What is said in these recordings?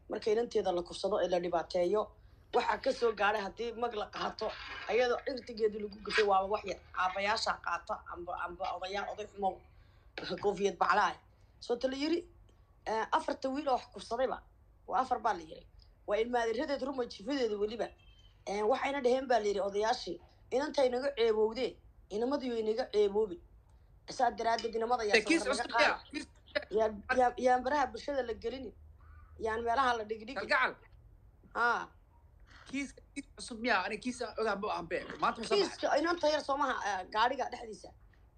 marka inanteeda la kufsado ee la dhibaateeyo waxaa kasoo gaadhay haddii mag la qaato ayadoo cirdigeedii lagu gutay waaba wax yar aabayaashaa qaata amba amba odayaal oday xumow koofiyad baclaay soo ta la yiri afarta wiil oo wax kufsadayba waa afar baa la yiri waa ilmaadiradeed ruma jifadeeda weliba waxayna dheheen baa la yidhi odayaashii inanta inaga ceebowdee inamadiyo inaga ceeboobin saa daraadeed inamada yaan baraha bulshada la gelinin yaan meelaha la dhigdhigi kalgacal ha kiiska kiis cusub miyaa ani kiisa ogaan bu ahanbe maanta ma soo baxay kiiska inanta yar soomaha gaadhiga dhexdiisa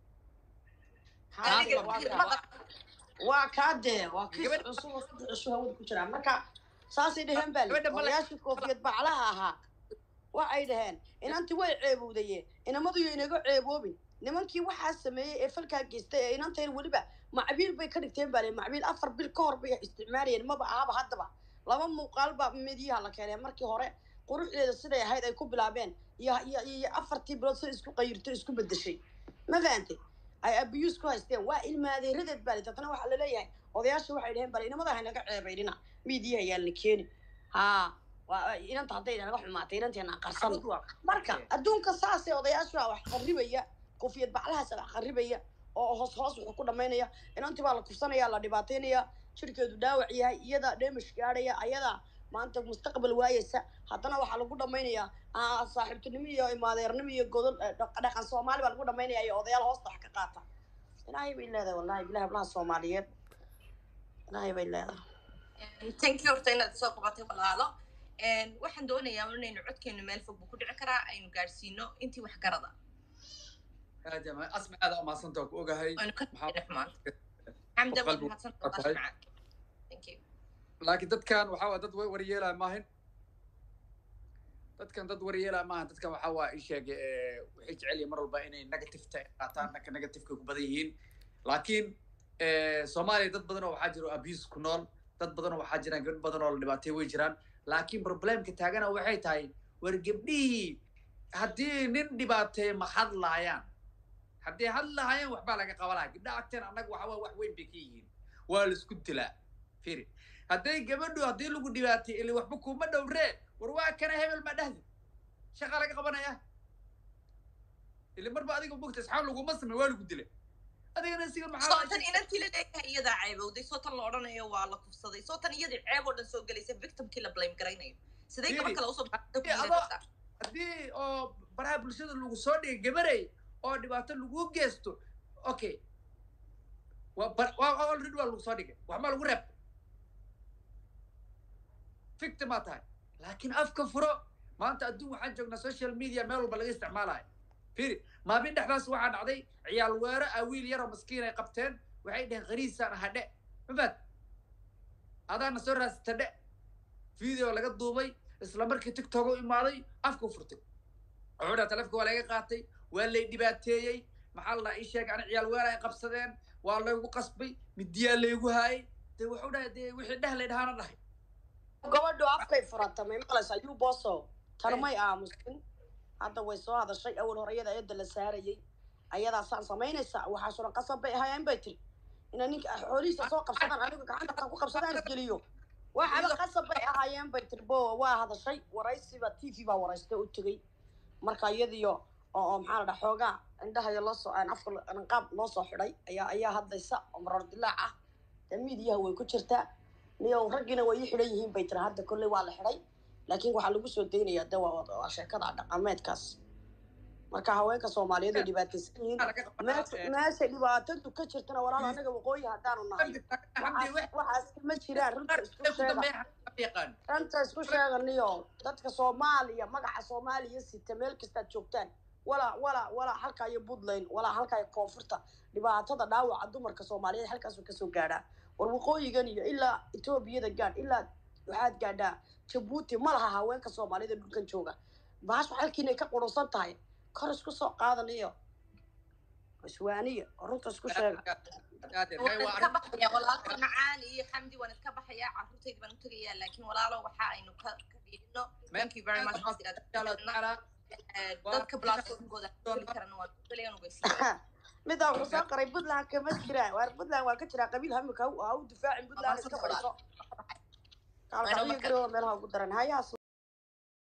Ha, Adiga- waa kaa- waa kaa dee waa kiis cusub oo saddex cusub hawada ku jiraa marka saasay dheheen baa Gabadha ma le- odayaashii koofiyad baclaha ahaa waxay dhaheen inantii way ceebowdayeen inamadiyo inaga ceeboobin nimankii waxaa sameeyey ee falkaa geystay ee inantayn weliba macbiil bay ka dhigteen baa le macbiil afar bil ka hor bay isticmaalayeen maba ahaba haddaba laba muuqaal baa midyaha la keenay markii hore quruxdeeda siday ahayd ay ku bilaabeen iyo iyo iyo afartii bilood sida isku qayirto isku bedeshay ma fahantay ay abiyuus ku haysteen waa ilmaadeeradeed baa le dadna waxaa laleeyahay odayaasha waxay dhaheen bale inamada haynaga ceebaydhina miidiyaha yaan la keeni haa waa inanta hadday naga xumaatay inanteena qarsan marka adduunka saasee odayaasha wax qarribaya koofiyad baclahaas wax qarribaya oo hoos hoos wuxuu ku dhamaynaya inantii baa la kufsanaya la dhibaataynaya jirkeedu dhaawac yahay iyadaa dheemish gaadhaya ayadaa maanta mustaqbal waayeysa haddana waxaa lagu dhamaynayaa ah, saaxiibtinimo iyo imaadeernimo iyo godol eh, dhaq- dhaqan soomaali baa lagu dhamaynaya iyo odayaal hoosta wax ka qaata ilaahay bay leedahay wallahi bilahi hablaha soomaaliyeed ilaahay bay leedahay thank you horta inaad soo qabatay walaalo waxaan doonayaa inaynu codkeenu meel fog buu ku dhici karaa aynu gaadhsiino intii wax garada aadama asma aada umahadsanta ku ogahay aynu ka Maxaa- dhix maanta xamda waad qalbi mahadsan ka tahay. thank you laakiin dadkan waxaa waa dad wa- waryeelaya maahan dadkan dad waryeelaya maahan dadkan waxaa waa ii sheegay eh, waxay jecel yihiin mar walba inay negativeta qaataan dhanka negativeka ku badan yihiin laakiin eh, soomaaliya dad badan oo waxaa jira oo abuse ku nool dad badan oo waxaa jiraan gabdho badan oo la dhibaatay way jiraan laakiin problemka taagana waxay tahay war gabdhihii haddii nin dhibaateeye ma hadlaayaan haddii hadlahaayaan waxbaa laga qabanaya gabdhaha agteen annaga waxa waa wax weyn bay ka yihiin waa la isku dilaa firi hadday gabadhu haddii lagu dhibaatay ili waxba kuma dhowree war waa kana hebel ma dhahdi shaqa laga qabanaya ili marba adiga mogta asxaab laguma samey waa lagu dilay adigana siga maxaa sootan inantii la leeyahay iyadaa ceebowday sootan la odhanayo waa la kufsaday sootan iyadii ceeb oo dhan soo gelaysa victimkii la blame garaynayo sidee gabar Really? kale usoo Haddii adoo- haddii oo baraha bulshada lagu soo dhigay gabarey oo dhibaato lagu geysto okay waa bar- waa waa already waa lagu soo dhigay waxmaa lagu reebtay victimaa tahay laakiin afka furo maanta adduun waxaan joognaa social media meel walba laga isticmaalayo firi maalmin dhexdaas waxaa dhacday ciyaal weero ah wiil yaroo maskiin ay qabteen waxay dheheen khariisaan hadhe mafaad adaana soo raasata dhe video laga duubay isla markii tiktok u imaaday afka u furtay wuxuu dhaha taleefka waa laga qaatay waa lay dhibaateeyey maxaa la dhaha ii sheeg ani ciyaal weera ay qabsadeen waa laygu qasbay midiyaa laygu haayay dee wuxuu dhahay dee wixii dheh lay dhahaana dhahay gabadhu afkay furata may maqlaysaa yuu booso tarmay aamusin hadda way soo hadashay awal hore iyada eedda la saarayay ayadaa saan samaynaysa waxaasuna qasab bay ahaayeen bay tiri ina ninka xoolihiisa soo qabsadaan anigu gacanta ku qabsadaan isgeliyo waxaba qasab bay ahaayeen bay tiri bo waa hadashay waraysiba t v baa waraystay u tegey marka iyadiyo oo oo maxaa la dhaha xoogaa indhahayo loo soo aan afka anqaab loo soo xidhay ayaa ayaa hadlaysa oo marar dilaac ah dee miidiyaha way ku jirtaa niyow raggiina way ii xidhan yihiin bay tiri hadda kolley waa la xidhay laakiin waxaa lagu soo daynaya de waa waa sheekada dhaqameedkaas marka haweenka soomaaliyeed ay dhibaataysan yihiin meesha meesha dhibaatadu ka jirtana walaal anaga waqooyi haddaanu nahay waxaas waxaas ma jiraan runta isku sheega yaqaan ranta isku sheeganiyo dadka soomaaliya magaca soomaaliya sita meel kastaad joogtaan walaa walaa walaa halkaa iyo puntland walaa halkaa iyo koonfurta dhibaatada dhaawaca dumarka soomaaliyeed halkaasuu kasoo gaadhaa war waqooyigan iyo ilaa etoobiyada gaadh ilaa waxaad gaadhaa jabuuti ma laha haweenka soomaaliyada dhulkan jooga baashu halkiinay ka qurunsan tahay kor isku soo qaadaniyo iswaaniya oo runta isku sheega waan iska baxaya walaalka macaan iyo xamdi waan iska baxaya carruurtayda baan u tegayaa laakiin walaalo waxa aynu ka ka fiirino thank you very much dadka platformkooda heli karana waan kaliyan ugeysiiya midaa wuxuu soo qaray puntland kama jiraan waar puntland waa ka jiraa qabiil hamika ha u difaacin puntland iska fadhiso gaalkacyo marka- garowa meelaha ugu daran hayaas